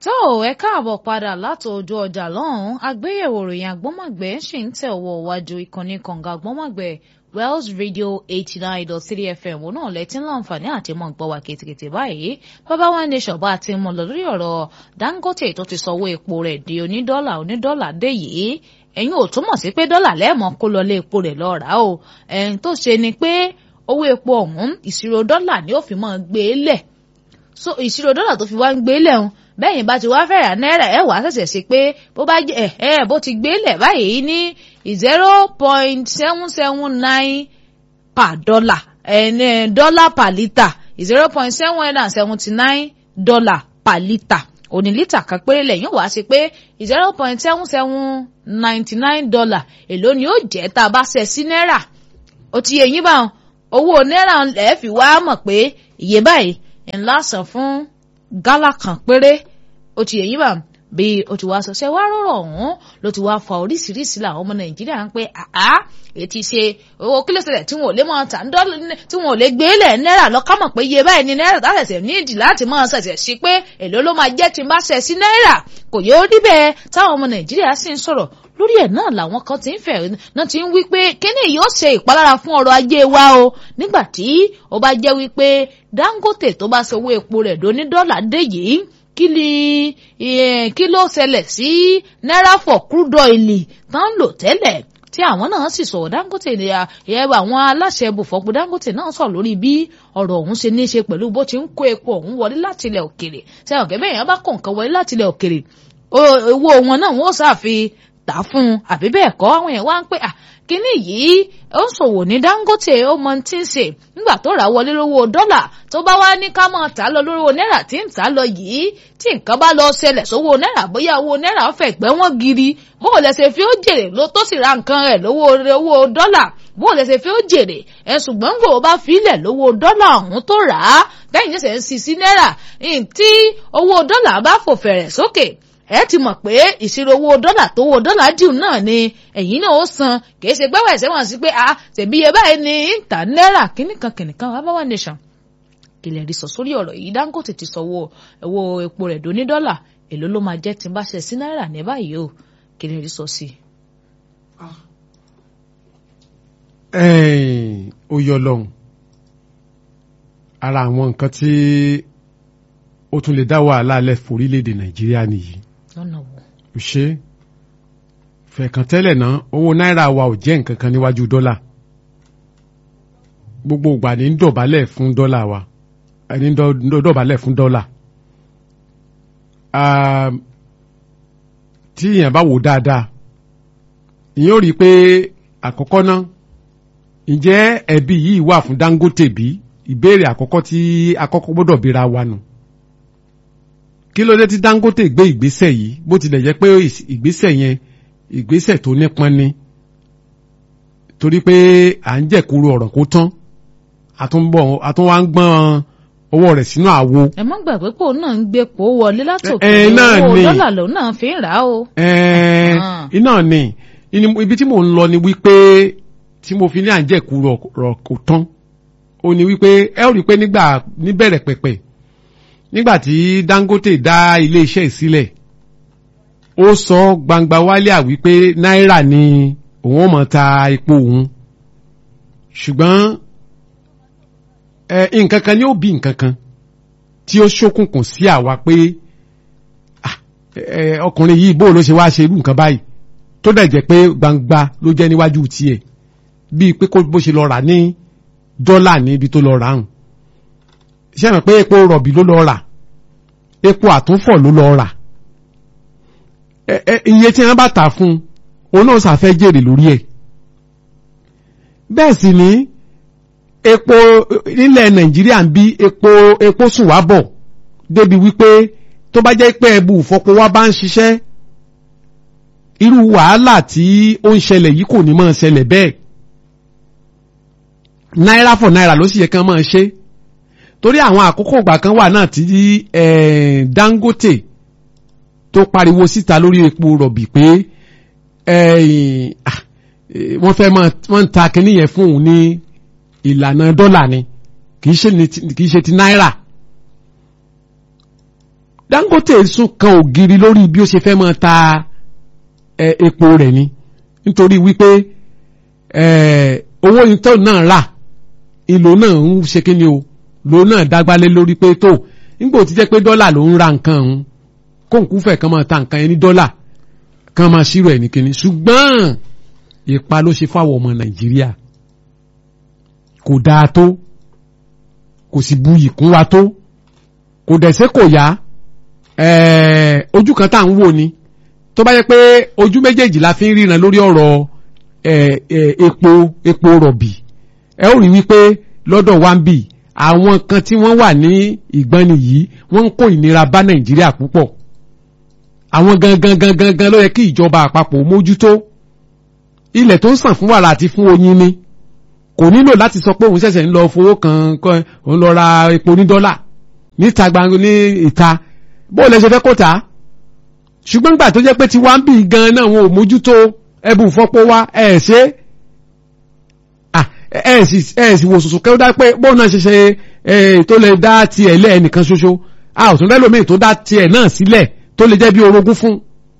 tó ẹ káàbọ̀ padà láti ojú ọjà lọ́hùn-ún àgbéyẹ̀wò ìròyìn àgbọ́mọ̀gbẹ́ ṣì ń tẹ̀ ọwọ́ iwájú ìkànnì kànga àgbọ́mọ̀gbẹ́ Wells Radio eighty nine dot three FM wọn náà lẹ́tí láǹfààní àti mọ̀ gbọ́ wa kìtìkìtì báyìí bàbá wa ní ṣọ̀bá àti mọ̀ lọ lórí ọ̀rọ̀ Dangote tó ti sọwọ́ epo rẹ̀ di onídọ́là onídọ́là dé yìí ẹ̀yin ò túmọ̀ sí pé dọ́là lẹ́ẹ̀mọ́ kó lọ lé epo rẹ̀ lọ rà o ẹ̀yin tó ṣe ni pé owó epo ọ̀hún ìṣirò dọ́là ni ó fi máa gbé e lẹ̀ so ìṣirò dọ́là tó fi wá ń gbé e lẹ̀ ń bẹ́yìn bá ti wá fẹ́ rà náírà ẹ̀ wá ṣẹ̀ṣẹ̀ sí pé bó bá jẹ́ ẹ̀ ẹ̀ bó ti gbé lẹ̀ báyìí ní zero point seven seven nine per dollar ẹ̀ dollar per litre zero point seven hundred and seventy nine dollar per litre òní lítà kan péré lẹ́yìn wá sí pé zero point seven seven ninety nine dollar èló ni ó jẹ́ tá a bá ṣe sí náírà ó ti yẹ yín báwọn owó náírà ẹ̀ fi wá mọ̀ pé iye báyìí ńlá san fún gálà kan péré ó ti yẹ̀yìn bá bí ó ti wá sọ ṣe wá rọrọ ọ̀hún ló ti wá fa oríṣiríṣi làwọn ọmọ nàìjíríà ń pé àá ètí ṣe owó kílò ṣẹlẹ̀ tí wọn ò lè máa tà ń dọ́là tí wọn ò lè gbé lẹ̀ náírà lọ kámọ̀ pé iye báyìí ni náírà tá ṣẹ̀ṣẹ̀ níìdì láti máa ṣẹ̀ṣẹ̀ sí pé èló ló máa jẹ́ tí n bá ṣẹ̀ sí náírà kò yẹ ó rí bẹ́ẹ̀ táwọn ọmọ nàìjíríà sì ń sọ̀rọ̀ lórí ẹ̀ náà làwọn kan ti ń fẹ̀ náà ti ń wí pé kíní yóò ṣe ìpalára fún ọrọ̀ ajé wa o nígbà tí ó bá jẹ́ wípé Dangote tó bá sanwó epo rẹ̀ dóní dọ́là dé yìí kí ni kí ló ṣẹlẹ̀ sí náírà for crude oil tán lò tẹ́lẹ̀ tí àwọn náà sì sọ̀rọ̀ Dangote ẹ àwọn aláṣẹ ibùfọ̀pọ̀ Dangote náà sọ̀rọ̀ lórí bí ọ̀rọ̀ ọ̀hún ṣe ní í ṣe pẹ̀lú bó ti ń kó epo ọ̀hún wọlé láti ilẹ̀ òkèrè sẹ́wọ̀n kẹ́bẹ́ yẹn bá kó nǹkan wọlé láti ilẹ̀ òkèrè owó wọn náà wọ́n ṣàfi tà fún un àbí bẹ́ẹ̀ kọ́ àwọn yẹn wá ń pè à kínní yìí ó ń ṣòwò ní Dangote ó mọ tí ń ṣe nígbà tó rà wọlé lówó dọ́là tó bá wá ní ká mọ̀ tà lọ lówó náírà tí ń tà lọ yìí tí nǹkan bá lọ ṣẹlẹ̀ sówó náírà bóyá owó náírà fẹ̀ gbẹ́ wọ́n giri bó o lè ṣe fi ó jèrè ló tó sì ra nǹkan rẹ̀ lówó owó dọ́là bó o lè ṣe fi ó jèrè ẹ ṣùgbọ́n gbò ó bá filẹ̀ lówó dọ́là ọ̀hún tó rà á lẹ́yìn ṣẹ̀ṣẹ̀ ń sì sí náírà tí owó dọ́là bá fò fẹ̀rẹ̀ sókè ẹ ti mọ̀ pé ìṣirò owó dọ́là tó owó dọ́là dìú náà ni ẹ̀yin náà ó san kì í ṣe gbẹ́wọ̀ ẹ̀sẹ̀ wọn sí pé a tẹ̀bí iye báyìí ní ìta náírà kìnnìkan kìnnìkan wà bá wà nation ilẹ̀ rí sọ sórí ọ̀rọ̀ yìí Dangote ti sọ owó owó epo rẹ̀ dóní dọ́là èló ló máa jẹ́ tí n bá ṣe sí náírà ní báyìí o kí lè rí sọ sí. ó yọ lọ́hùn ara àwọn nǹkan tí ó tún lè dá wàhálà lẹ̀ forílẹ̀-èdè Nàìjíríà nìyí lọ́nà wo. kò ṣe é fẹ̀kàn tẹ́lẹ̀ náà owó náírà wa ò jẹ́ nǹkan kan níwájú dọ́là gbogbo ìgbà ní ń dọ̀bálẹ̀ fún dọ́là wa ẹni ń dọ̀bálẹ̀ fún dọ́là tí èèyàn bá wò dáadáa ìyẹn ò rí i pé àkọ́kọ́ náà ǹjẹ́ ẹ̀bi yìí wà fún Dangote bí ìbéèrè àkọ́kọ́ tí akọ́kọ́ gbọ́dọ̀ béèrè wa nù kí ló dé tí Dangote gbé ìgbésẹ̀ yìí bó tilẹ̀ jẹ́ pé ìgbésẹ̀ yẹn ìgbésẹ̀ tó nípọn ni torí pé à ń jẹ̀kúrú ọ̀rọ̀ kó tán àtúnbọ̀ àtúnwá ń gbọ́n owó rẹ̀ sínú àwo. ẹ má gbàgbé pé òun náà ń gbé pò wọlé látòkè ẹ náà owó ni. dọ́là lòun náà fi ń rà á o. ẹ iná ni ibi tí mò ń lọ ni wípé tí mo fi ní à ń jẹ̀kúrú ọ̀rọ̀ kó tán ó ní wípé ẹ ó rí i pé nígbà níbẹ̀rẹ̀ pẹ̀pẹ̀ nígbàtí Dangote dá iléeṣẹ́ ìsílẹ̀ ó sọ gbangba wálé à wípé náírà ni òun ó máa ta epo òun ṣùgbọ́n ẹ nǹkan kan ni ó bí nǹkan kan tí ó ṣókùnkùn sí àwa pé ọkùnrin yìí bó ló ṣe wá ṣe irú nǹkan báyìí tó dẹ̀ jẹ́ pé gbangba ló jẹ́ níwájú tiẹ̀ bíi pé bó ṣe lọ rà ní dọ́là ní ibi tó lọ rà hàn ṣe mọ̀ pé epo rọ̀bì ló lọ rà epo àtúnfọ̀ ló lọ rà iye tí wọ́n bá tà fún un òun náà ṣàfẹ́ jèrè lórí ẹ̀ bẹ́ẹ̀ sì ni epo nílẹ̀ nàìjíríà ń bí epo epo sùn wá bọ̀ débi wípé tó bá jẹ́ pé ẹbu ìfọpo wa bá ń ṣiṣẹ́ irú wàhálà tí ó ń ṣẹlẹ̀ yìí kò ní máa ṣẹlẹ̀ bẹ́ẹ̀ náírà fọ̀ náírà ló sì yẹ kí wọ́n máa ṣe torí àwọn àkókò ìgbà kan wà náà tí Dangote tó pariwo síta lórí epo rọ̀bì pé wọ́n fẹ́ wọ́n ń ta kínní yẹn fún òun ní ìlànà dọ́là ni kì í ṣe ti náírà Dangote sún kan ògiri lórí bí ó ṣe fẹ́ máa ta epo rẹ̀ ni nítorí wípé owó ìtọ́ náà rà ìlò náà ń ṣe kí ni o lò náà dágbálé lórí pé tó nígbà tí jẹ́ pé dọ́là ló ń ra nǹkan ọ̀hún kóńkú fẹ̀ kan máa ta nǹkan yẹn ní dọ́là kan máa ṣírò ẹ̀ ní kíní ṣùgbọ́n ipa ló ṣe fáwọn ọmọ Nàìjíríà kò dáa tó kò sì buyì kún wa tó kò dẹ̀sẹ̀ kò yá ojú kan tá à ń wò ni tó bá yẹ pé ojú méjèèjì la fi ń ríran lórí ọ̀rọ̀ epo epo rọ̀bì ẹ ó rí wípé lọ́dọ̀ wa ń bì àwọn kan tí wọ́n wà ní ìgbọ́nni yìí wọ́n ń kó ìnira bá Nàìjíríà púpọ̀ àwọn gangan gangan gan ló yẹ kí ìjọba àpapọ̀ mójútó ilẹ̀ tó ń sàn fún wàrà àti fún oyin ni kò nílò láti sọ pé òun ṣẹ̀ṣẹ̀ ń lọ fowó kan òun lọ ra epo ní dọ́là níta gbangba ní ìta bó lẹ ṣe fẹ́ kó ta ṣùgbọ́n gbà tó jẹ́ pé tí wá ń bì gan náà wọn ò mójútó ẹbùn fọ́pọ̀ wá ẹ̀ ṣe ẹ̀ sì wò sùsù kẹ́wọ́ dá pé bóun náà ṣe ṣe tó lè dá tiẹ̀ lẹ́ ẹnìkan ṣoṣo a ò tún lẹ́lòmíì tó dá tiẹ̀ náà sílẹ̀ tó lè jẹ́ bí orogún fún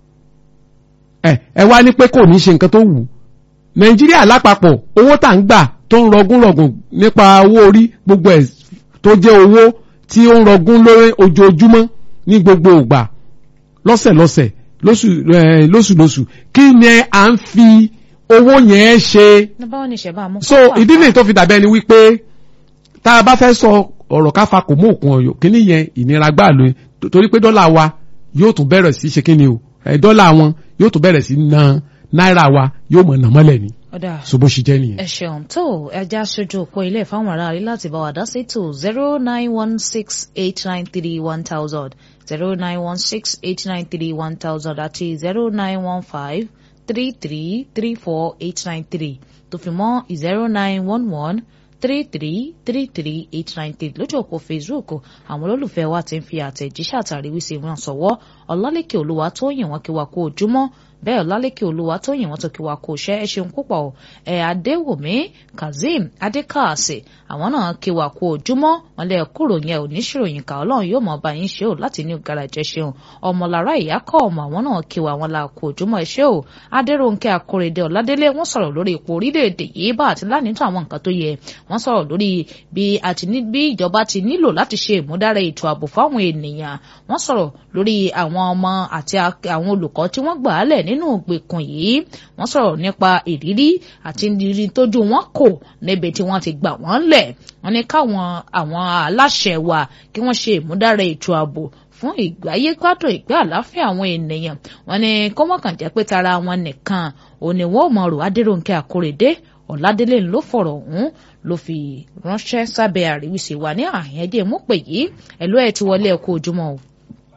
ẹ wá ní pé kò ní ṣe nǹkan tó wù nàìjíríà lápapọ̀ owó tà ń gbà tó ń rọgún rọgùn nípa owó orí gbogbo ẹ̀ tó jẹ́ owó tí ó ń rọgún lórí ojoojúmọ́ ní gbogbo ìgbà lọ́sẹ̀lọ́sẹ̀ lóṣùlóṣù kí ni à ń fi owó yẹn ṣe. so ìdí nìyí tó fi dàbí ẹni wípé tá a bá fẹ́ sọ ọ̀rọ̀ káfa kò mú òkun ọ̀yọ́ kíní yẹn ìnira gbà lóyún torí pé dọ́là wa yóò tún bẹ̀rẹ̀ sí ṣe kíni o dọ́là wọn yóò tún bẹ̀rẹ̀ sí na náírà wa yóò mọ̀ nà mọ́lẹ̀ ni so bó ṣe jẹ́ nìyẹn. ẹ ṣeun tó ẹja aṣojú òpó ilé ìfáwọn ará rí láti bá wa dá sí tó zero nine one six eight nine three one thousand zero nine one six eight nine three one thousand àti zero nine one five three three three four eight nine three tó fi mọ́ zero nine one one three three three three eight nine three lójú òpó facebook àwọn olólùfẹ́ wa ti ń fi àtẹ̀jíṣẹ́ àtàríwísí wọn sọ̀wọ́ ọ̀làlẹ́kẹ̀ olúwa tó yìn wọ́n kí wa kó ojúmọ́ bẹ́ẹ̀ ọ̀làlẹ́kẹ̀ olúwa tó yìn wọ́n tó kí wa kó ṣẹ́ ẹ ṣeun púpọ̀ ẹ̀ adéwòmí kazeem adékàsì àwọn náà kí wa kó ojúmọ́ wọn lẹ́ kúrò yẹn ò ní ṣèròyìn ká ọlọ́run yóò mọ̀ bá yín ṣe ò láti ní garaajẹ ṣeun ọmọlára ìyá kọ́ ọmọ àwọn náà kí wa wọn la kó ojúmọ́ ẹ ṣe ò adéròǹkẹ́ akóredé ọ̀ládélé wọ́n sọ̀rọ̀ lórí ipò orílẹ̀-èdè yìí bá àti lánìtò àwọn nǹkan tó yẹ wọ́n sọ̀rọ̀ lórí bí àti ní bí ìjọba ti nílò láti ṣe ìmúdára ètò ààbò fáwọn ènìyàn wọ́n sọ̀rọ̀ lórí àwọn ọmọ àti àwọn olùkọ́ tí wọ́n gbà á lẹ̀ nínú ìgbèkùn yìí wọ́n sọ̀rọ̀ nípa ìrírí àti ìrírí tójú wọn kò níbi tí wọ́n ti gbà wọ́n lẹ̀ wọ́n ní káwọn àwọn aláṣẹ wa kí wọ́n ṣe ìmúdára ètò ààbò fún ìgbáyé gbádùn ìgbé àláfíà àwọn ènìyàn wọ́n ní kọ́mọkàn jẹ́ pé tara wọn nìkan òní wọn ò mọ̀ rò adéròǹkẹ́ àkórèdé ọ̀làdélé ló fọ̀rọ̀ ọ̀hún ló fi ránṣẹ́ sábẹ́ àríwísí wa ní àyẹn ẹdí mú pè yìí ẹ̀lú ẹ̀ ti wọlé ẹ kú ojúmọ́ o.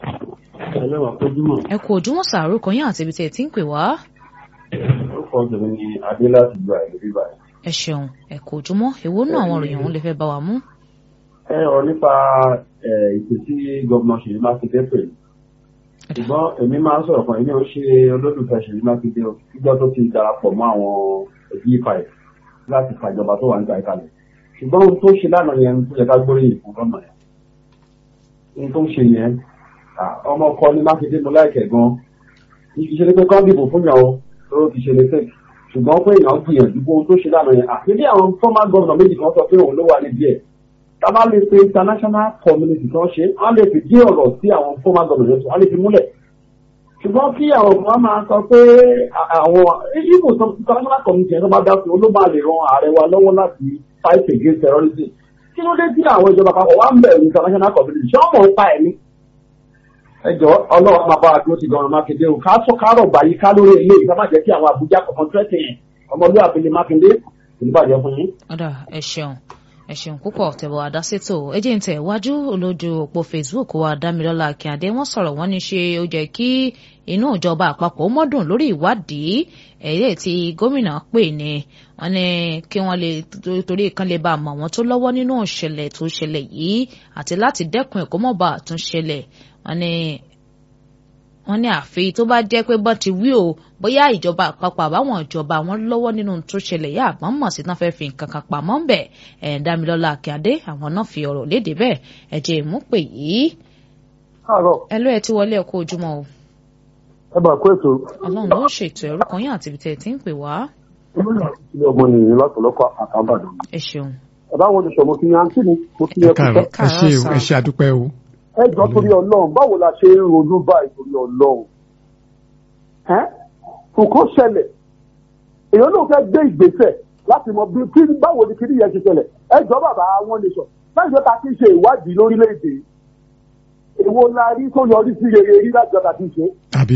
ẹ kú ojúmọ́ sàárò kan yín àti ibi tí ẹ ti ń pè wá. orúkọ tèmi ni adé láti gba ìlú bíbá yìí. ẹ ṣeun ẹ kú ojúmọ́ èwo náà àwọn òròyìn òun lè fẹ́ bá wa mú. ẹ ọ̀rọ̀ nípa ìpè tí gómìnà Ṣèyí Mákindé pè ṣùgbọ́n èmi máa ń sọ̀rọ̀ kan èmi ò ṣe olólùfẹ́ Ṣèyí Mákindé o níjọ́ tó ti darapọ̀ mọ́ àwọn b5 láti fàjọba tó wà níta ìkàlẹ̀ ṣùgbọ́n ohun tó ṣe lánàá yẹn tó yẹ ká gbóríyìn fún lọ́nà yẹn ohun tó ń ṣe yẹn ọmọ ọkọ ní Mákindé mo láìkẹ̀ gan ìṣẹ̀lẹ̀ pé kán dìbò fún yàn o tó ti ṣe lẹ́sẹ̀ ṣùgbọ́n pé èèyàn gbìyànjú bó ohun tó ṣe lánàá yẹn àti bí àwọn former governor méjì kan sọ pé òun ló wà nídìí ẹ̀ tábà lè pe international community kan ṣe wọ́n lè fi dí ọ̀rọ̀ sí àwọn former governor yẹn wọ́n lè fi múlẹ̀ ṣùgbọ́n kí àwọn kan máa sọ pé àwọn ibo international community yẹn tó bá dá sí ló máa lè ran ààrẹ wa lọ́wọ́ láti fight against terrorism kí ló dé tí àwọn ìjọba àpapọ̀ wá ń bẹ̀rù international community ṣé wọ́n mọ̀ ń pa ẹ̀ ní. ẹ jọ ọlọ́wọ́ máa bá a dúró ti gan-an Mákindé o ká sọ kárọ̀ gbàyí ká lórí ilé ìgbà má jẹ́ kí àwọn Àbújá kọ̀ọ̀kan tẹ́tì yẹn ọmọlúwàbí ni Mákindé kò ní bàjẹ́ fún yín. ọ̀dà ẹ ṣeun ẹ ṣeun púpọ̀ tẹ̀wọ̀ àdásítò ẹjẹ̀ ń tẹ̀ wájú olójú òpó Facebook wa Dámilọ́lá Akíndé wọ́n sọ̀rọ̀ wọ́n ní ṣe ó jẹ́ kí inú ìjọba àpapọ̀ mọ́dùn lórí ìwádìí ẹ̀yẹ́ tí gómìnà pè ní wọ́n ní kí wọ́n lè torí kan lè bá àmọ́ wọn tó lọ́wọ́ nínú ìṣẹ̀lẹ̀ tó ṣẹlẹ̀ yìí àti láti dẹ́kun ẹ̀kọ́ mọ́ba àtúnṣẹlẹ̀ wọ́n ní wọ́n ní àfi tó bá jẹ́ pé bọ́n ti wí o bóyá ìjọba àpapọ̀ àbáwọn ìjọba wọn lọ́wọ́ nínú tó ṣẹlẹ̀ yá àgbọ̀n mọ̀ sí tán fẹ́ fi nǹkan kan pamọ́ ń bẹ̀ ẹ̀ Dámilọ́lá Akíndé àwọn náà fi ọ̀rọ̀ léde bẹ́ẹ̀ ẹ̀jẹ̀ ìmúpè yìí. káàárọ̀ ẹ ló ẹ ti wọlé ẹ kú ojúmọ́ o ẹ bá kó ètò ọlọ́run ló ṣètò ẹ̀rú kan yín àti ibi tẹ̀ ẹ ti ń pè wá olóyè àti ilé ọmọ nìyí lọ́pọ̀lọpọ̀ àtàbàdàn. ẹ ṣeun ẹ bá wọn sọ mo fi yan àǹtí mi mo fi ẹ yan káàárọ̀ kúkẹ́. ẹ ṣe o ẹ ṣe àdúpẹ́ o. ẹ jọ torí ọlọ́run báwo la ṣe ń ronú báyìí torí ọlọ́run. ẹ nǹkan ṣẹlẹ̀ èèyàn náà fẹ́ gbé ìgbésẹ̀ láti mọ bí kí báwo ni kíní yẹn ṣe ṣẹlẹ̀ ẹ jọ bàbá wọn lè sọ láti jọ ta kí n ṣe ìwádìí lórílẹ̀‐èdè èwo la rí tó yọrí sí rere rí láti jọ ta kí n ṣe. àbí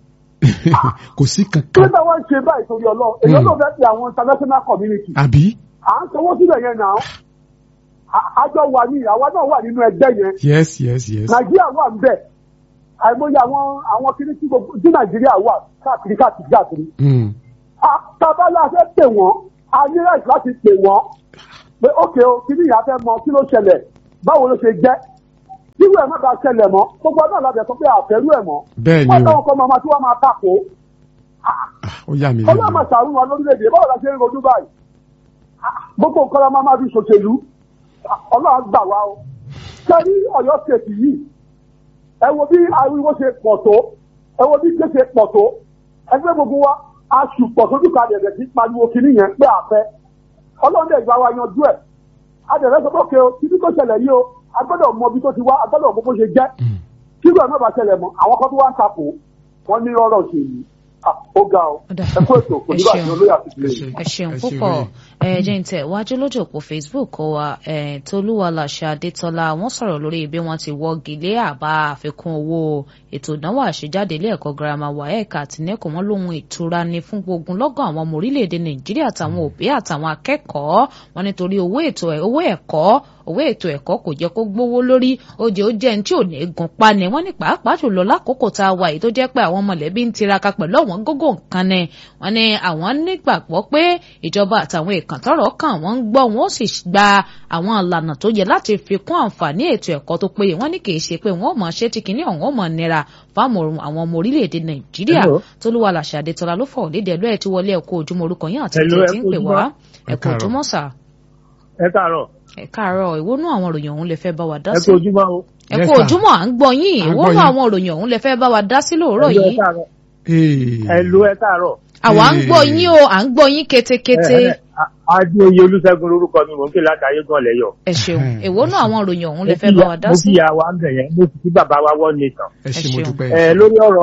kò sí kí kankan ló wá ń ṣe báyìí torí ọlọ́run èèyàn náà fẹ́ fi àwọn international community àbí à ń sanwó sílẹ̀ yẹn náà À- àjọ wà ní àwa náà wà nínú ẹgbẹ́ yẹn yes yes yes nàìjíríà wà ń bẹ̀ àìmọye àwọn àwọn kiri tí gbogbo tí nàìjíríà wà káàkiri káàkiri káàkiri Mm. A- tábàlà fẹ́ pè wọ́n a ní right láti pè wọ́n pé ókè o kí ni ìyá fẹ́ mọ kí ló ṣẹlẹ̀ báwo ló ṣe jẹ́ irú ẹ̀ má bàa ṣẹlẹ̀ mọ́ gbogbo ọdún àlàbẹ̀ sọ pé àfẹ́rú ẹ̀ mọ́ bẹ́ẹ̀ ni wọ́n o táwọn kan máa tí wọ́n máa tako Ah, ó yà mí ọlọ́run máa lẹ́nu ṣàrùn wa lórílẹ̀‐èdè báwo la ṣe ń rojú báyìí Ah, gbogbo nǹkan la máa máa fi ṣòṣèlú Ah, ọlọ́run gbà wá o sẹ́rí ọ̀yọ́ ṣètì yìí ẹ wo bí ariwo ṣe pọ̀ tó ẹ wo bí ké ṣe pọ̀ tó ẹgbẹ́ gbogbo wa aṣù pọ̀ tó dùkọ̀ àdẹ̀dẹ̀ sí pariwo kìíní yẹn pé àfẹ́ ọlọ́run dẹ̀ gba wa yanjú ẹ̀ àdẹ̀rẹ́ sọ pé òkè o kíní tó ṣẹlẹ̀ yìí o a gbọ́dọ̀ mọ ibi tó ti wá a gbọ́dọ̀ mọ bó ṣe jẹ́ kí ló ẹ̀ má bàa ṣẹlẹ̀ mọ́ àwọn kan tó wá ń takò wọ́n ní rọ́rọ̀ òṣèlú Ah, ó ga o Ó dà. ẹ kú ètò kò ní Ẹ bàjẹ́ ṣeun. olóyè àti ìdílé Ẹ yìí. ṣe. ẹ ṣeun Ẹ ṣe púpọ̀ wẹ́ẹ̀. ẹ jẹ́ ń tẹ̀ wájú lójú òpó facebook wa ẹ tolúwa làṣà adétọ́lá wọ́n sọ̀rọ̀ lórí bí wọ́n ti wọ́gi lé àbá àfikún owó ètò ìdánwò àṣejáde ilé ẹ̀kọ́ girama waec àti neco wọ́n lóhun ìtura ni fún gbogbo lọ́gàn àwọn ọmọ orílẹ̀-èdè nàìjíríà àtàwọn òbí àtàwọn akẹ́kọ̀ọ́ wọn nítorí owó ètò ẹ̀- owó ẹ̀kọ́ owó ètò ẹ̀kọ́ kò jẹ́ kó gbówó lórí ó jẹ́ ó jẹ́ ní tí ò ní gun pa ni wọ́n ní pàápàá jùlọ lákòókò tá a wà yìí tó jẹ́ pé àwọn mọ̀lẹ́bí ń tiraka pẹ̀lú àwọn gógó nǹkan ni wọ́n ní àwọn nígbàgbọ́ pé ìjọba àtàwọn èèkàn tọ́rọ̀ kàn wọ́n ń gbọ́ wọn ó sì gba àwọn ìlànà tó yẹ láti fi kún àǹfààní ètò ẹ̀kọ́ tó péye wọ́n ní kì í ṣe pé wọ́n ò mọ̀ ṣe tí kìíní ọ̀hún ó mọ̀ nira fáwọn àwọn ọmọ orílẹ̀-èdè nàìjíríà Hello. tólúwa làṣà àdètọ́lá ló fọ̀ lédè ẹ̀lú ẹ̀ tí wọlé ẹ̀kọ́ ojúmọ́ orúkọ yín àti Hello, ìtẹ̀ ẹ tí ń kú pè ojúmọ́. wá Ẹ ẹ̀kọ́ káàárọ̀. ojúmọ́ sà ẹ káàárọ̀ ẹ káàárọ̀ ìwónú àwọn ìròyìn ọ̀hún lè fẹ́ bá wa dá ẹ sí kú ojúmọ́ o. ẹ Yes, kú sir. ojúmọ́ à ń gbọ́ yín À ń gbọ́ ìwónú yín. àwọn ìròyìn ọ̀hún lè fẹ́ bá wa dá sí lóòrọ̀ Hello, ẹ yìí káàárọ̀. Ee. Hello, ẹ káàárọ̀. àwa ń Ee. gbọ́ yín o à ń gbọ́ yín ketekete Ẹ, ẹ, a- Adéoyè Olúṣẹ́gun lorúkọ mi mò ń ké láti ayégan lẹ́yọ̀. ẹ ṣeun Ẹhẹ́n. ìwónú àwọn ìròyìn ọ̀hún lè Mo fẹ́ kí bá ya- wa dá mo sí kí ya wa ń bẹ̀ yẹn mo sì kí bàbá wa wọ́n nìkan. ẹ ṣe ẹ mo ṣeun. dúpẹ́. Ẹ lórí ọ̀rọ̀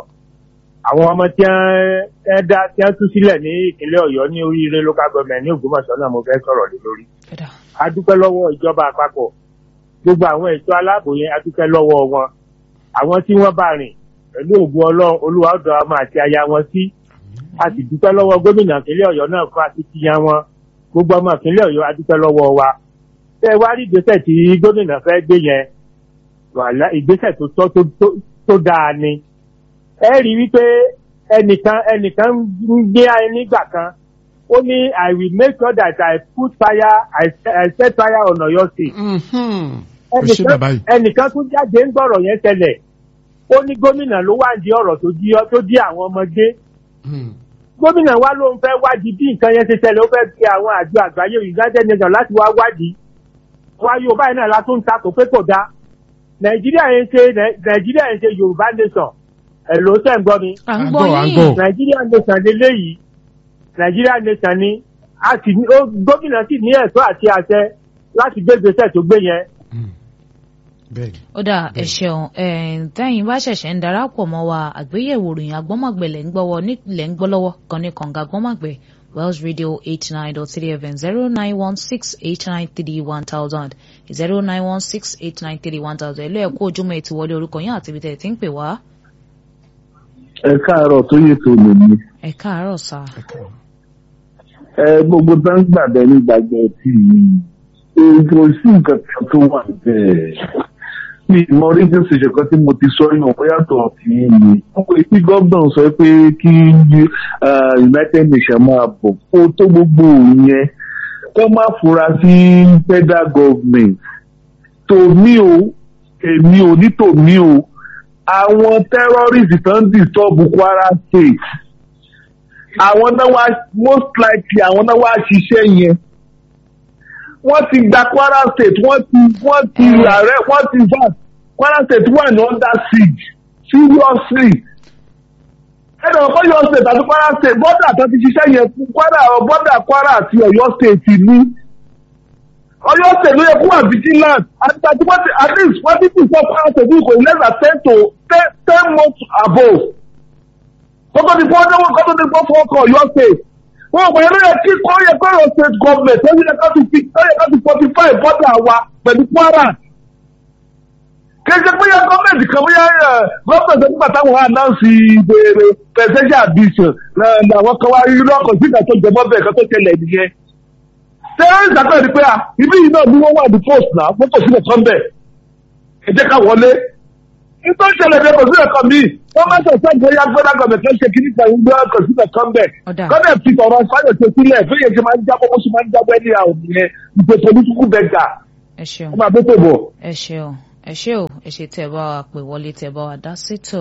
àwọn ọmọ tí wọ́n ẹ dá tí wọ́n tú sílẹ̀ ní ìpínlẹ̀ Ọ̀yọ́ ní oríire local government ní Ògbómọ̀ṣọ́ náà mo fẹ́ sọ̀rọ̀ lé lórí. Ẹ̀dá. A dúpẹ́ lọ́wọ́ ìjọba àpapọ̀ gbogbo àwọn ẹ̀ṣọ́ aláàbò yẹn a dúpẹ́ lọ́wọ́ wọn. Àwọn tí wọ́n bá rìn pẹ̀lú ògùn Ọlọ́run Olúwa ọ̀dọ̀ ọmọ àti aya wọn sí. A sì dúpẹ́ lọ́wọ́ gómìnà ìpínlẹ̀ Ọ̀yọ́ náà fún akitiyan wọn. Gbogbo ọmọ ìpínlẹ̀ Ọ̀yọ́ a dúpẹ́ lọ́wọ́ wa. Ṣé ẹ wá rí ìgbésẹ̀ tí gómìnà fẹ́ gbé yẹn? Wàhálà ìgbésẹ̀ tó tọ́ tó- tó- tó dáa ni. Ẹ rí i wípé ẹnìkan ẹnìkan ń gbé ayé nígbà kan. Ó ní I will make sure that I put fire I, I set fire on Ọ̀yọ́ state Mhm. Ẹ ṣe bàbá yìí. ẹnìkan tún jáde ń gbọ́rọ̀ yẹn tẹ́lẹ̀ ó ní gómìnà ló wá di ọ̀rọ̀ tó jí tó jí àwọn ọmọdé Mhm. gómìnà wa ló ń fẹ́ wádìí bí nǹkan yẹn ṣe tẹ́lẹ̀ ó fẹ́ fi àwọn àjọ àgbáyé united nations láti wá wádìí wá yorùbá yìí náà la tún ń takò pé kò dáa nàìjíríà yẹn ṣe nàìjíríà yẹn ṣe yorùbá nation ẹ̀ ló tẹ̀ ń gbọ́ mi à ń À ń gbọ́ gbọ́, à ń yín gbọ́. nàìjíríà nation lélẹ́yìí nàìjíríà nation ni a sì ní ó gómìnà sì ní ẹ̀tọ́ àti àṣẹ láti gbé gbèsè tó gbé yẹn Mhm. Bẹ́ẹ̀ni. ó dà ẹ ṣeun tẹ́yìn bá ṣẹ̀ṣẹ̀ ń darapọ̀ mọ́ wa àgbéyẹ̀wò ìròyìn agbọ́mọ̀gbẹ̀ lẹ́ ń gbọ́wọ́ nílẹ̀ ń gbọ́ lọ́wọ́ kan ní kànga agbọ́mọ̀gbẹ̀ Wells Radio eighty nine dot three FM zero nine one six eight nine three one thousand zero nine one six eight nine three one thousand ẹ̀lú ẹ̀kú ojúmọ́ ètò wọlé orúkọ yín àti ibi tẹ̀ tí ń pè wá ẹ káàárọ̀ tó yẹ tó lè ní ẹ káàárọ̀ sá Ẹ káàárọ̀. ẹ gbogbo tó ń gbàgbẹ ní gbàgbẹ tí kò sí nǹkan kan tó wà bẹ́ẹ̀ mi mọ rédíò ṣèṣe kan tí mo ti sọ yàn ó yàtọ̀ sí mi wọ́n pe tí gómìnà sọ pé kí uh, United Nations máa bọ̀ kó tó gbogbo yẹn kó má fura sí federal government tòmí o èmi ò ní tòmí o àwọn terrorists tó ń disturb Kwara State àwọn náà wá most likely àwọn náà wá ṣiṣẹ́ yẹn wọ́n ti gba Kwara State wọ́n ti wọ́n ti ààrẹ wọ́n ti bá Kwara State wà ní under siege seriously ẹnì ọkọ Ọ̀yọ́ State àti Kwara State bọ́dà tó ti ṣiṣẹ́ yẹn fún Kwara bọ́dà Kwara àti Ọ̀yọ́ State ní Ọ̀yọ́ State ló yẹ kó wà vigilant àti àti wọ́n ti at least wọ́n ti tún fọ́ Kwara State kò less than ten to ten ten months above kótó ti fọ́ ọdún kótó ti fọ́ fọ́ ọkọ̀ Ọ̀yọ́ State wọn kò yẹ ló yẹ kí kọ́ yẹ kọ́ Ọ̀yọ́ State government ó yẹ ká ti fi ó yẹ ká ti fortify bọ́dà wa pẹ̀lú Kwara kéde bóyá gọ́ọ̀mẹ̀ntì kan bóyá gọ́ọ̀mẹ̀ntì nígbà táwọn anáǹsì ìbéèrè presidential ambition làwọn kan wá rí lọ́kàn sí ìdájọ́ ìjọba bẹ́ẹ̀ kan tó tẹ̀lé nìyẹn. terrorist àgbẹ̀ ni pé à ibi yìí náà ni wọ́n wà ní post náà wọ́n kò sílẹ̀ kan bẹ̀ ẹ jẹ́ ká wọlé. nítorí ìṣẹ̀lẹ̀ bẹ́ẹ̀ kò sílẹ̀ kan míì wọ́n máa sọ̀tẹ́ ìgbéyà gbọ́dọ̀ gọ̀mẹ̀tì ṣe kí nípa ìgbé kò sílẹ̀ kan bẹ̀. Ọ̀dà. gọ́dẹ̀ fi ọ̀rọ̀ fáyọ̀ ṣe sílẹ̀ fẹ́yẹ̀ ṣe máa ń jábọ́ bó ṣe máa ń jábọ́ ẹni àwọn yẹn ìpè political beggar ẹ ṣeun. wọ́n máa bẹ́ tó bọ̀. ẹ ṣeun ẹ ṣé o ẹ ṣe tẹ́ bá wa pè wọlé tẹ́ bá wa dá sétò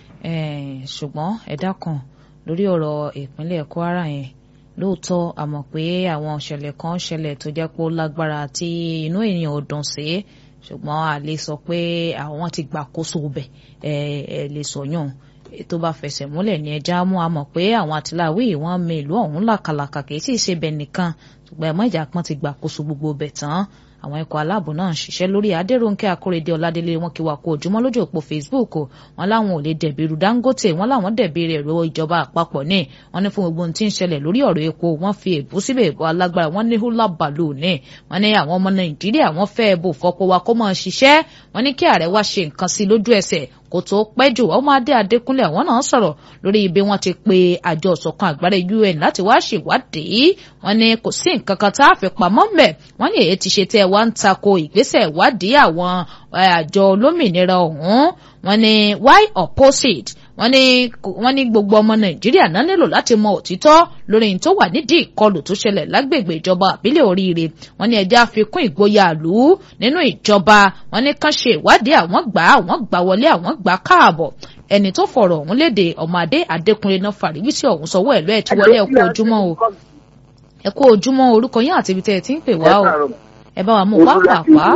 ṣùgbọ́n ẹ dákun lórí ọ̀rọ̀ ìpínlẹ̀ Kwara yẹn lóòótọ́ a mọ̀ pé àwọn ìṣẹ̀lẹ̀ kan ṣẹlẹ̀ tó jẹ́ pé ó lágbára tí inú èèyàn ò dùn sí ṣùgbọ́n a lè sọ pé àwọn ti gbàkóso bẹ̀ ẹ ẹ lè sọyún tó bá fẹsẹ̀ múlẹ̀ ní ẹja mú a mọ̀ pé àwọn àtìláwí wọn mi ìlú ọ̀hún làkàlàkà kì í sì ṣe bẹ̀ nìkan ṣùgbọ́n ẹ̀mọ́ ìjà pọ́n ti gbàkóso gbogbo bẹ̀ tán àwọn ikọ̀ aláàbò náà ń ṣiṣẹ́ lórí adéròǹkẹ́ akóredé ọládélé wọn kí wà kó ojúmọ́ lójú òpó facebook wọn láwọn ò lè dẹ̀bi irú dangote wọn láwọn dẹ̀bi rẹ̀ ro ìjọba àpapọ̀ ní wọn ní fún gbogbo ohun tí ń ṣẹlẹ̀ lórí ọ̀rọ̀ epo wọn fi èbú síbẹ̀ èbó alágbára wọn ní húlà bàlù ní wọn ní àwọn ọmọ nàìjíríà wọn fẹ́ bò fọpọ̀ wa kó máa ṣiṣẹ́ wọn ní kí ààrẹ wá ṣe nǹkan sí lójú ẹsẹ̀ kò tó pẹ́ jù ọmọ adé adékúnlé àwọn náà sọ̀rọ̀ lórí ibi wọn ti pe àjọ ìṣọ̀kan àgbára un láti wá ṣèwádìí wọn ní kò sí nǹkan kan tá a fi pamọ́ mbẹ̀ wọn ní èyí ti ṣe tẹ́ ẹ wá ń tako ìgbésẹ̀ ìwádìí àwọn àjọ olómìnira ọ̀hún wọn ní why opposite wọ́n ní wọ́n ní gbogbo ọmọ nàìjíríà náà nílò láti mọ òtítọ́ lórí ní tó wà nídìí ìkọlù tó ṣẹlẹ̀ lágbègbè ìjọba àbílẹ̀ oríire wọ́n ní ẹjẹ́ àfikún ìgboyà àlù nínú ìjọba wọ́n ní kán ṣe ìwádìí àwọn gbà àwọn gbà wọlé àwọn gbà káàbọ̀ ẹni tó fọ̀rọ̀ ọ̀hún léde ọmọdé adékùnrin náà fàríwísí ọ̀hún sọwọ́ ẹ̀lú ẹ̀ tí wọlé ẹ̀kú ojúmọ́ o ẹ̀kú ojúmọ́ orúkọ yín àti ibi tẹ́ ẹ ti ń pè wá o ẹ bá wa mú pápápá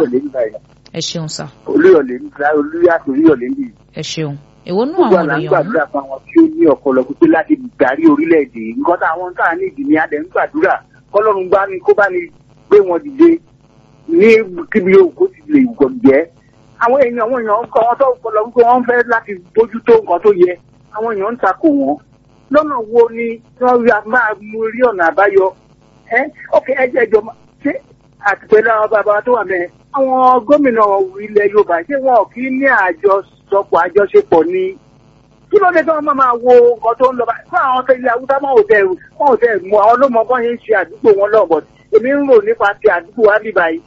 ẹ ṣeun sà olúyọ̀lé olúyàtò olúyọ̀lé ń bì ẹ ṣeun èwo nú gbogbo àwọn àlà ń èèyàn ọ̀hún gbàdúrà fún àwọn tí ó ní ọpọlọ pípé láti darí orílẹ̀-èdè yìí. nǹkan táwọn tá à ní ìdí ni a dẹ̀ ń gbàdúrà kọ́lọ́run bá ní kó bá ní gbé wọn dìde ní kíbi yóò kó ti lè gbọ̀ jẹ́. àwọn èèyàn àwọn èèyàn kọ́ wọn tó ọpọlọ wípé wọ́n fẹ́ láti bójútó nǹkan tó yẹ àwọn èèyàn ń takò wọ́n. lọ́nà wo ni wọ́n rí a máa mú rí ọ̀nà àbáyọ. ẹ ókè ẹ jẹ́ ìjọba ṣé àtìpẹ́lẹ́ àwọn bàbá tó wà mẹ́rin àwọn gómìnà ilẹ̀ Yorùbá ṣé wọn ò kí ní àjọṣọpọ̀ àjọṣepọ̀ ni kí ló dé tí wọn máa máa wo nǹkan tó ń lọ báyìí fún àwọn tẹlẹ awúsá máa ò tẹ wọn ò tẹ mú àwọn ló mọ bọ́n ṣe ń ṣe àdúgbò wọn lọ́bọ èmi ń rò nípa ti àdúgbò wa bí báyìí.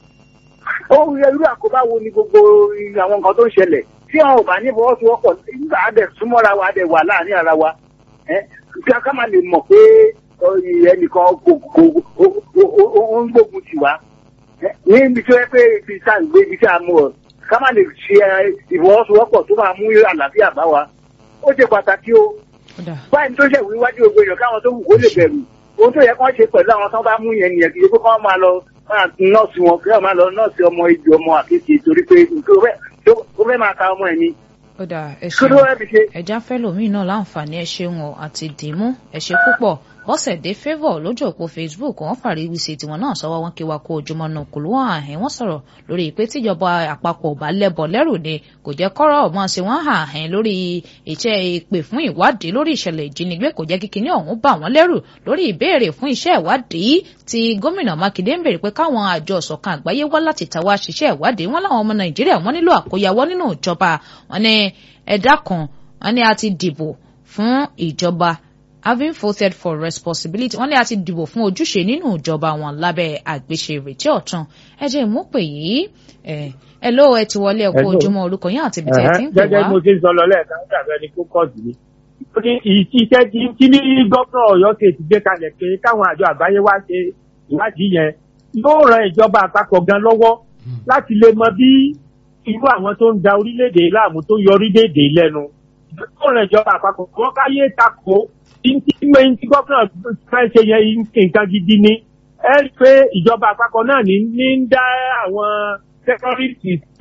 ó yẹ irú àkóbá wo ni gbogbo àwọn nǹkan tó ń ṣẹlẹ̀ tí àwọn ò bá ní ìfọwọ́sowọ́pọ̀ nígbà á dẹ̀ súnmọ́ra wa á dẹ̀ wà láàrin ara wa ẹ́ kí a ká máa lè mọ̀ pé ọ, ẹnìkan kò kò ó ó- ó- ó ń gbógun tì wá ẹ́, níbi tí ó yẹ pé ibi tá à ń gbé ibi tí a mú ọ ká má lè ṣe ẹ, ìfọwọ́sowọ́pọ̀ tó máa mú àlàáfíà bá wa ó ṣe pàtàkì o Ọ̀dà. báyìí tó ṣe wíwájú gbogbo èèyàn káwọn tó wù kó lè bẹ̀rù ohun tó yẹ kán ṣe pẹ̀lú àwọn tó bá mú yẹn nìyẹn kì í ṣe pé kán máa lọ máa nọ́ọ̀sì wọn kí wọ́n máa lọ nọ́ọ̀sì ọmọ ìjọ ọmọ àkékè torí pé nǹkan ó fẹ́- tó- ó fẹ́ máa ka ọmọ ẹ̀ ni Ọ̀dà ẹ kí ló ṣeun fẹ́ fi ṣe. ẹja fẹlòmíì náà láǹfààní ẹ ṣeun o àti dìímú ẹ ṣe púpọ̀ bọ́sẹ̀dé favour lójú òpó facebook wọ́n fàríwí sí tiwọn náà sọ́wọ́ wọn kí wa kó ojúmọ́ náà kò lóhùn àhín wọ́n sọ̀rọ̀ lórí ìpè tíjọba àpapọ̀ ò bá lẹ́bọ̀ lẹ́rù ni kò jẹ́ kọ́rọ̀ ọmọ sí wọ́n hàn àhín lórí iṣẹ́ ìpè fún ìwádìí lórí ìṣẹ̀lẹ̀ ìjínigbé kò jẹ́ kíkiní ọ̀hún bà wọ́n lẹ́rù lórí ìbéèrè fún iṣẹ́ ìwádìí tí gómìnà mákindé ń béèrè pé káwọn àjọ ìṣọ̀kan àgbáyé wá láti tàwa ṣiṣẹ́ ìwádìí wọn láwọn ọmọ nàìjíríà wọn nílò àkóyawọ́ nínú ìjọba wọn ní ẹ̀dá kan wọn ní a ti dìbò fún ìjọba having voted for responsibility wọ́n ní a ti dìbò fún ojúṣe nínú ìjọba wọn lábẹ́ àgbéṣe ìrètí ọ̀tun ẹ jẹ́ ìmúpè yìí ẹ ẹ ló ẹ ti wọlé ẹkú Hello. ojúmọ́ orúkọ yín àti ibi tẹ́ ẹ ti ń pè gẹ́gẹ́ wá bí mo ṣe ń sọ lọ lẹ́ẹ̀kan ó dàbí ẹni kó kọ́ọ̀tù ni. ó ní iṣẹ́ tí tí ní gómìnà ọ̀yọ́ ṣe ti gbé kalẹ̀ pé káwọn àjọ àgbáyé wá ṣe ìwádìí yẹn yóò ran ìjọba àpapọ̀ gan lọ́wọ́ láti lè mọ bí irú àwọn tó ń da orílẹ̀-èdè láàmú tó yọ orílẹ̀-èdè lẹ́nu. yóò ran ìjọba àpapọ̀ wọ́n káyé takò tí tí gómìnà fẹ́ ṣe yẹn nǹkan gidi ni. ẹ rí i pé ìjọba àpapọ̀ náà ní ní ń dá àwọn tẹ́kọ́rìtì sílẹ̀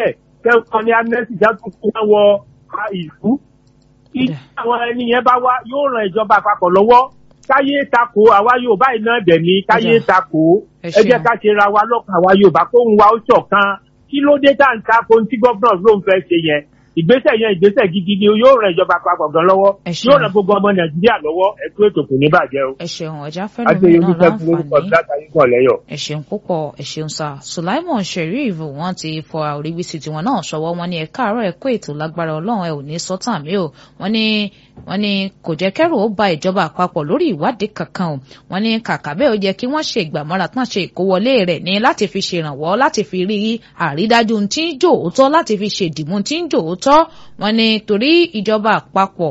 kẹ́kọ̀ọ́ ní amnesty jákòó fún wọn wọ a ìlú kí àwọn ẹni yẹn bá wá yóò ran ìjọba àpapọ̀ lọ́wọ́ káyé tako àwa Yorùbá iná dẹ̀ ní káyé tako Ẹ ẹ jẹ́ ṣeun. ká ṣe ra wa lọ́kàn àwa Yorùbá kóhun wa ó ṣọ̀kan kí ló dé tá à ń tako ohun tí gómìnà ló ń fẹ́ ṣe yẹn ìgbésẹ̀ yẹn ìgbésẹ̀ gidi ni yóò ran ìjọba àpapọ̀ gan lọ́wọ́ Ẹ ṣeun. yóò ran gbogbo ọmọ Nàìjíríà lọ́wọ́ ẹ̀kú ètò kò ní bàjẹ́ o. ẹ ṣeun ọjà fẹnu mi Adéyẹmí náà fẹ́ fún orúkọ láǹfààní látàrí kan lẹ́yọ̀. ẹ ṣeun púpọ̀ ẹ ṣeun sá Sulaimon Sheriff wọ́n ti fọ àríwísí tiwọn náà ṣọwọ́ wọn ní ẹ káàárọ̀ ẹ kó ètò lágbára Ọlọ́run ẹ ò ní sọtàn mi o wọ́n ní wọ́n ní kò jẹ́ kẹ́rù ó ba ìjọba àpapọ̀ lórí ìwádìí kankan o wọ́n ní kàkà bẹ́ẹ̀ ó yẹ kí wọ́n ṣe ìgbàmọ́ra tán ṣe ìkówọlé rẹ̀ ní láti fi ṣèrànwọ́ láti fi rí àrídájú tí ń jò ó tọ́ láti fi ṣèdìmú tí ń jò ó tọ́ wọ́n ní torí ìjọba àpapọ̀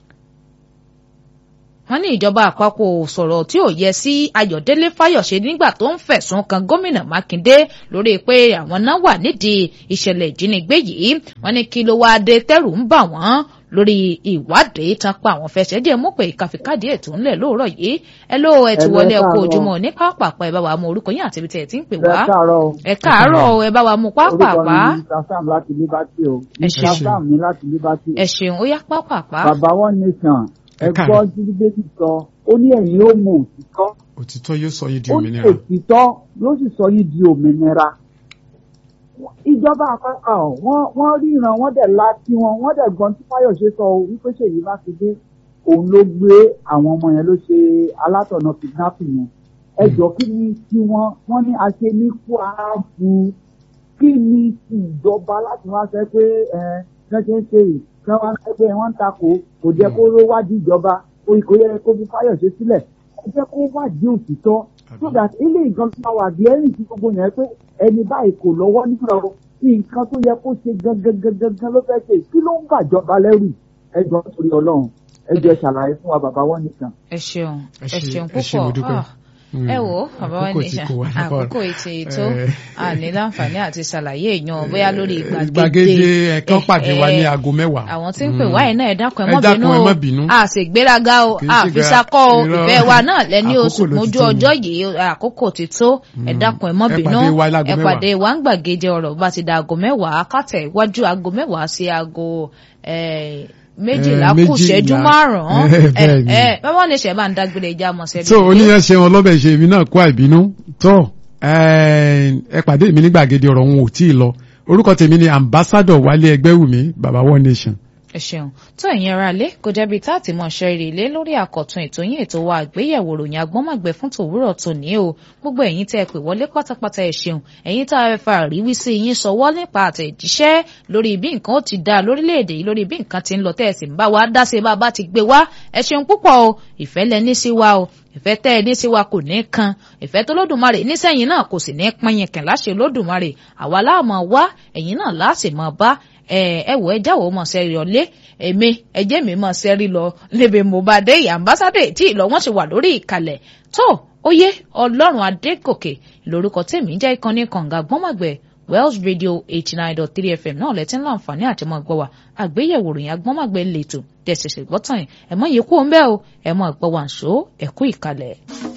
wọ́n ní ìjọba àpapọ̀ ò sọ̀rọ̀ tí ò yẹ sí Ayọ̀délé Fáyọ̀ṣe nígbà tó ń fẹ̀sùn kan gómìnà Mákindé lórí pé àwọn náà wà nídìí ìṣẹ̀lẹ̀ ìjínigbé yìí wọ́n ní kí ló wáá dé tẹ́rù ń bà wọ́n lórí ìwádìí tán pa àwọn fẹsẹ̀ díẹ̀ mú pé ìkàfíkàdé ètò ńlẹ̀ lóòrọ̀ yìí ẹ ló ẹ ti Ẹ wọlé ẹ kú káàárọ̀. ojúmọ́ ní pápápá ẹ bá wa mú orúkọ yín àti ibi tẹ̀ ẹ ti ń pè ẹ wá káàárọ̀ o. ẹ káàárọ̀ ẹ bá wa mú pápápá orúkọ mi ni mr sam láti liberty o Ẹ mr ṣeun. sam ní láti liberty. ẹ ṣeun ó yá pápápá bàbá one nation ẹ Ẹ gbọ́ káàárọ̀. jírígbésì sọ ó ní ẹ̀yin ó mọ òtítọ́ òtítọ́ yóò sọ yín di ó ní òmìnira òtítọ́ yóò sì sọ yìí di òmìnira. ìjọba àpapọ̀ wọ́n wọ́n ríran wọ́n dẹ̀ la tí wọn wọ́n dẹ̀ gbọ́n tí fáyọ̀ṣe sọ o wípé ṣèyí mákindé òun ló gbé àwọn ọmọ yẹn ló ṣe alátọ̀nà kidnapping yẹn ẹ jọ kí ni tí wọ́n wọ́n ní aṣe ní kú ààbò kí ni ti ìjọba láti wá sẹ pé ẹ ṣẹ́ṣẹ́ ń ṣe yìí kí wọ́n sẹ pé wọ́n ń takò kò jẹ́ kó ló wádìí ìjọba kò kò yẹ kó fi fáyọ̀ṣe sílẹ̀ ẹ jẹ́ kó wádìí òtítọ́ so that ilé ìgan tó máa wà gẹ́rìn sí gbogbo yẹn pé ẹni báyìí kò lọ́wọ́ nínú ọ̀rọ̀ ní nǹkan tó yẹ kó ṣe gangan ló fẹ́ ṣe kí ló ń bàjọba lẹ́rù ẹ jọ torí ọlọ́run ẹ jọ ṣàlàyé fún wa bàbá wọn nìkan. ẹ ṣeun Ẹ ẹ ṣe- ṣeun ẹ ṣe mo púpọ̀ dúpẹ́. Ah, ẹ wò ó bàbá wa Àkókò ní tí ìṣá kò wá lápá rẹ̀. àkókò ètò ètò Eh. àní láǹfààní àti ṣàlàyé èèyàn bóyá lórí ìgbàgede gbàgede ẹ̀kan pàdé wa ní Eh, aago mẹ́wàá. àwọn tí ń pè wá yìí náà ẹ dákun ẹ Ẹ mọ́ dákun, bínú ẹ o má bínú. a sì gbéraga o Kì í a ṣe fi gbéra- sakọ o irọ́. ìfẹ́ wa náà lẹ́ni Àkókò oṣù ló ti mójú tó ni. ọjọ́ yìí àkókò ti tó ẹ dákun ẹ mọ́ Ẹ bínú pàdé wa láago ẹ mẹ́wàá. pàdé wa ń gbàgede ọ̀rọ̀ bá ti da aago mẹ́wàá kátẹ̀ iwájú aago mẹ́wàá sí aago eh, méjìlá Eh, kù ṣẹ́jú méjìlá. márùn-ún Eh, bẹ́ẹ̀ ni. ẹ báwọn ní ṣẹ̀ bá ń dágbére ìjà mọ̀ sẹ́bi tó oníyàn ṣe wọn lọ́bẹ̀ ṣe èmi náà kó àìbínú tó ẹ pàdé mi ní gbàgede ọ̀rọ̀ wọn ò tí ì lọ orúkọ tèmi ni ambassador wálé ẹgbẹ́wùmí baba one nation. ẹ ṣeun tó ẹ̀yin ara lé kò jẹ́bi tá àti mọ̀ ṣe ìrèlé lórí àkọ̀tun ètò yín ètò wa àgbéyẹ̀wò ròyìn agbọ́mọ̀gbẹ́ fún tòwúrọ̀ tòní o gbogbo ẹ̀yin tẹ́ ẹ pè wọlé pátápátá ẹ ṣeun ẹ̀yin tá a fa àríwísí yín sọwọ́ nípa àtẹ̀jíṣẹ́ lórí bí nǹkan ó ti dá lórílẹ̀‐èdè yìí lórí bí nǹkan ti ń lọ tẹ́ ẹ sì ń bá wa dá sí bá a bá ti gbé wá ẹ ṣeun púpọ̀ o ìfẹ́ lẹ ní sí wa o ìfẹ́ tẹ́ ẹ ní sí wa kò ní kan ìfẹ́ tó lódùmarè nísẹ̀yìn náà kò sì ní pínyìn kàn láṣẹ lódùmarè àwa láàmú wá ẹ̀yin náà láàsì mọ̀ bá ẹ ẹ wò ẹ jáwọ́ mọ̀ sẹ́rí ọlé èmi ẹjẹ́ mi mọ̀ sẹ́rí lọ níbi mo bá dé ìyá ambassador tí ìlọ wọn ti wà lórí ìkàlẹ̀ tó ó yé ọlọ́run adégòkè lórúkọ tèmi jẹ́ ìkànnì kànga gbọ́mọ̀gbẹ́ Wells Radio eighty nine dot three FM náà lẹ́tí ń láǹfààní àti mọ́ gbọ́ wa àgbéyẹ̀wò ròyìn agbọ́mọ̀gbẹ́ lẹ́tọ̀ tẹ̀sẹ̀sẹ̀ gbọ́tàn yìí ẹ̀ mọ́ yẹ kú ń bẹ́ o ẹ̀ mọ́ gbọ́ wa ń ṣó ẹ̀kú ìkàlẹ̀.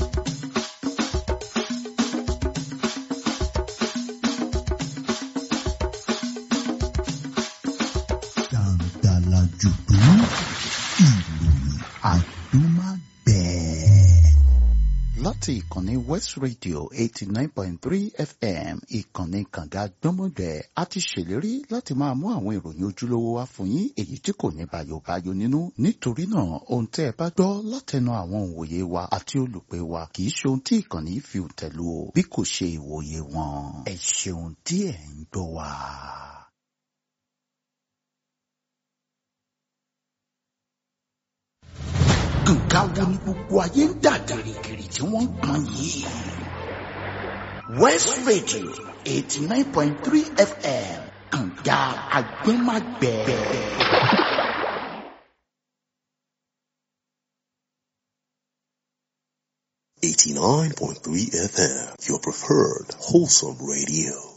dàǹdàlà jùdú ìròyìn àdúmàgbẹ̀. láti ìkànnì west radio eighty nine point three fm ìkànnì kànga gbọ́mọgbẹ́ a ti ṣèlérí láti máa mú àwọn ìròyìn ojúlówó wá fún yín èyí tí kò ní bàyòbáyò nínú nítorí náà ohun tẹ́ ẹ bá gbọ́ látẹnu àwọn òǹwòye wa àti olùpẹ̀ wa kì í ṣe ohun tí ìkànnì fi tẹ̀lú o bí kò ṣe ìwòye wọn ẹ ṣeun tí ẹ̀ ń gbọ́ wa. nǹkan wo ni gbogbo ayé ń dà gìrìgìrì tí wọ́n ń pọn yìí. west radio eighty nine point three fm kànga agbẹ́magbẹ́. Eighty nine point three FM, your preferred wholesome radio.